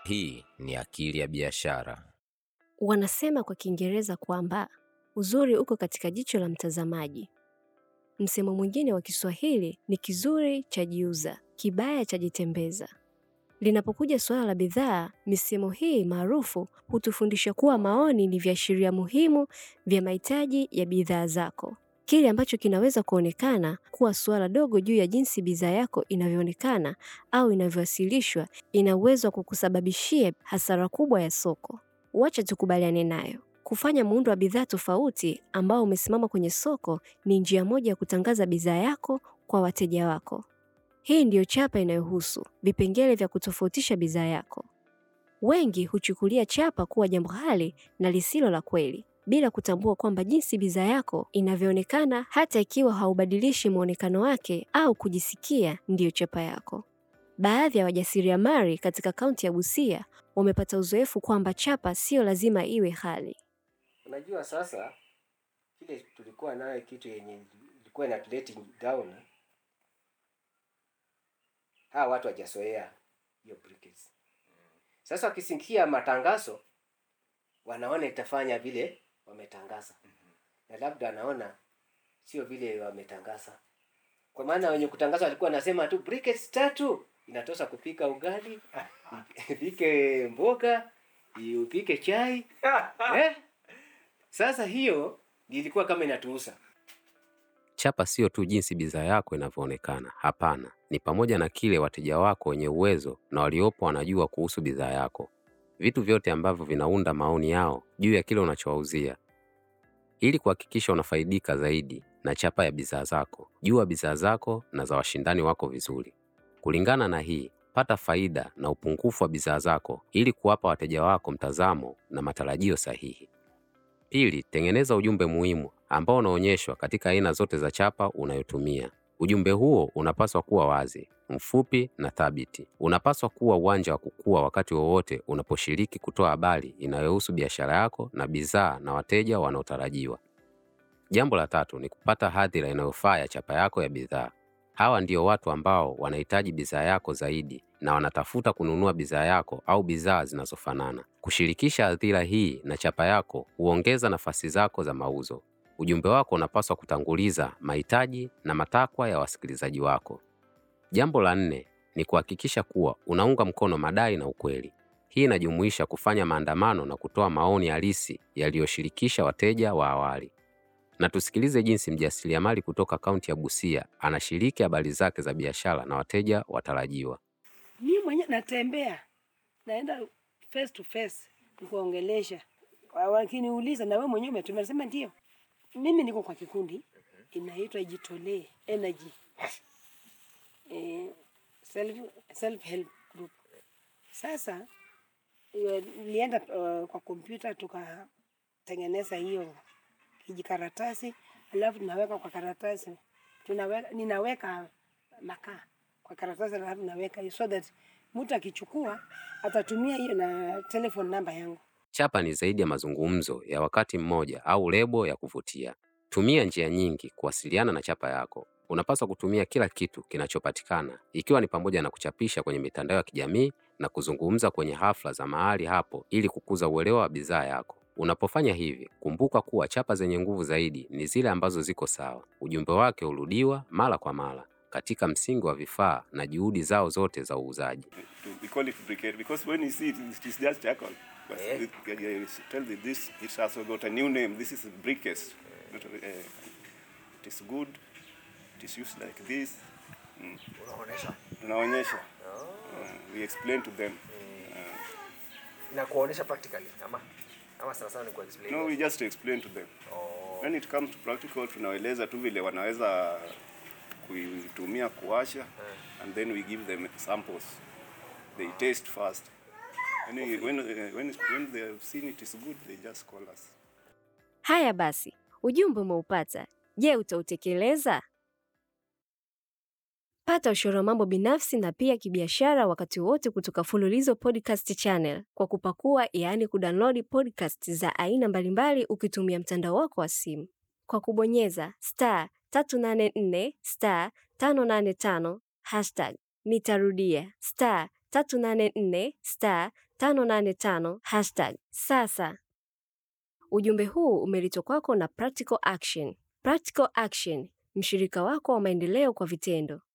Hii ni Akili ya Biashara. Wanasema kwa Kiingereza kwamba uzuri uko katika jicho la mtazamaji. Msemo mwingine wa Kiswahili ni kizuri chajiuza, kibaya chajitembeza. Linapokuja suala la bidhaa, misemo hii maarufu hutufundisha kuwa maoni ni viashiria muhimu vya mahitaji ya bidhaa zako. Kile ambacho kinaweza kuonekana kuwa suala dogo juu ya jinsi bidhaa yako inavyoonekana au inavyowasilishwa, ina uwezo wa kukusababishia hasara kubwa ya soko. Wacha tukubaliane nayo. Kufanya muundo wa bidhaa tofauti ambao umesimama kwenye soko ni njia moja ya kutangaza bidhaa yako kwa wateja wako. Hii ndiyo chapa inayohusu vipengele vya kutofautisha bidhaa yako. Wengi huchukulia chapa kuwa jambo hali na lisilo la kweli, bila kutambua kwamba jinsi bidhaa yako inavyoonekana, hata ikiwa haubadilishi muonekano wake au kujisikia, ndiyo chapa yako. Baadhi ya wajasiriamali katika kaunti ya Busia wamepata uzoefu kwamba chapa siyo lazima iwe hali. Unajua sasa kile tulikuwa nayo kitu yenye ilikuwa inatuleti down, hawa watu hawajazoea hiyo briquettes. Sasa wakisikia matangazo wanaona itafanya vile wametangaza, na labda wanaona sio vile wametangaza, kwa maana wenye kutangaza walikuwa wanasema tu briquettes tatu inatosha kupika ugali, upike mboga, upike chai eh? Sasa hiyo ilikuwa kama inatuuza. Chapa sio tu jinsi bidhaa yako inavyoonekana. Hapana, ni pamoja na kile wateja wako wenye uwezo na waliopo wanajua kuhusu bidhaa yako, vitu vyote ambavyo vinaunda maoni yao juu ya kile unachowauzia. Ili kuhakikisha unafaidika zaidi na chapa ya bidhaa zako, jua bidhaa zako na za washindani wako vizuri. Kulingana na hii, pata faida na upungufu wa bidhaa zako ili kuwapa wateja wako mtazamo na matarajio sahihi. Pili, tengeneza ujumbe muhimu ambao unaonyeshwa katika aina zote za chapa unayotumia. Ujumbe huo unapaswa kuwa wazi, mfupi na thabiti. Unapaswa kuwa uwanja wa kukua wakati wowote unaposhiriki kutoa habari inayohusu biashara yako na bidhaa na wateja wanaotarajiwa. Jambo la tatu ni kupata hadhira inayofaa ya chapa yako ya bidhaa. Hawa ndio watu ambao wanahitaji bidhaa yako zaidi na wanatafuta kununua bidhaa yako au bidhaa zinazofanana. Kushirikisha hadhira hii na chapa yako huongeza nafasi zako za mauzo. Ujumbe wako unapaswa kutanguliza mahitaji na matakwa ya wasikilizaji wako. Jambo la nne ni kuhakikisha kuwa unaunga mkono madai na ukweli. Hii inajumuisha kufanya maandamano na kutoa maoni halisi yaliyoshirikisha wateja wa awali. Na tusikilize jinsi mjasiriamali kutoka kaunti ya Busia anashiriki habari zake za biashara na wateja watarajiwa. Mi mwenye natembea naenda face to face nikuongelesha, Wa- wakiniuliza na wewe mwenyewe umetumia, nasema ndio. Mimi niko kwa kikundi inaitwa Jitolee Energy eh, self, self help group. Sasa eh, nilienda uh, kwa kompyuta tukatengeneza hiyo kijikaratasi, alafu tunaweka kwa karatasi, tunaweka ninaweka makaa kwa karatasi, alafu naweka hiyo so that mtu akichukua atatumia hiyo na telephone namba yangu. Chapa ni zaidi ya mazungumzo ya wakati mmoja au lebo ya kuvutia. Tumia njia nyingi kuwasiliana na chapa yako. Unapaswa kutumia kila kitu kinachopatikana, ikiwa ni pamoja na kuchapisha kwenye mitandao ya kijamii na kuzungumza kwenye hafla za mahali hapo ili kukuza uelewa wa bidhaa yako. Unapofanya hivi, kumbuka kuwa chapa zenye nguvu zaidi ni zile ambazo ziko sawa. Ujumbe wake hurudiwa mara kwa mara katika msingi wa vifaa na juhudi zao zote za uuzaji. we call it briquette because when you see it, it is just charcoal. But Eh. it, uh, tell you this, it's also got a new name. This is briquettes. Not, uh, it is good. It is used like this. Mm. unaonesha Tunaonyesha. Uh, we explain to them. na kuonesha practically ama ama sana sana ni ku explain No, we just explain to them. oh, When it comes to practical, tunaeleza tu vile wanaweza kuitumia kuwasha and then we give them samples. They taste first. When, we- when, uh, when, when they have seen it is good, they just call us. Haya basi, ujumbe umeupata. Je, utautekeleza? Pata ushauri wa mambo binafsi na pia kibiashara wakati wote kutoka Fululizo Podcast Channel kwa kupakua, yaani kudownload podcast za aina mbalimbali ukitumia mtandao wako wa simu kwa kubonyeza star 384 star 585 hashtag. Nitarudia star 384 star 585 hashtag sasa. Ujumbe huu umeletwa kwako na Practical Action. Practical Action, mshirika wako wa maendeleo kwa vitendo.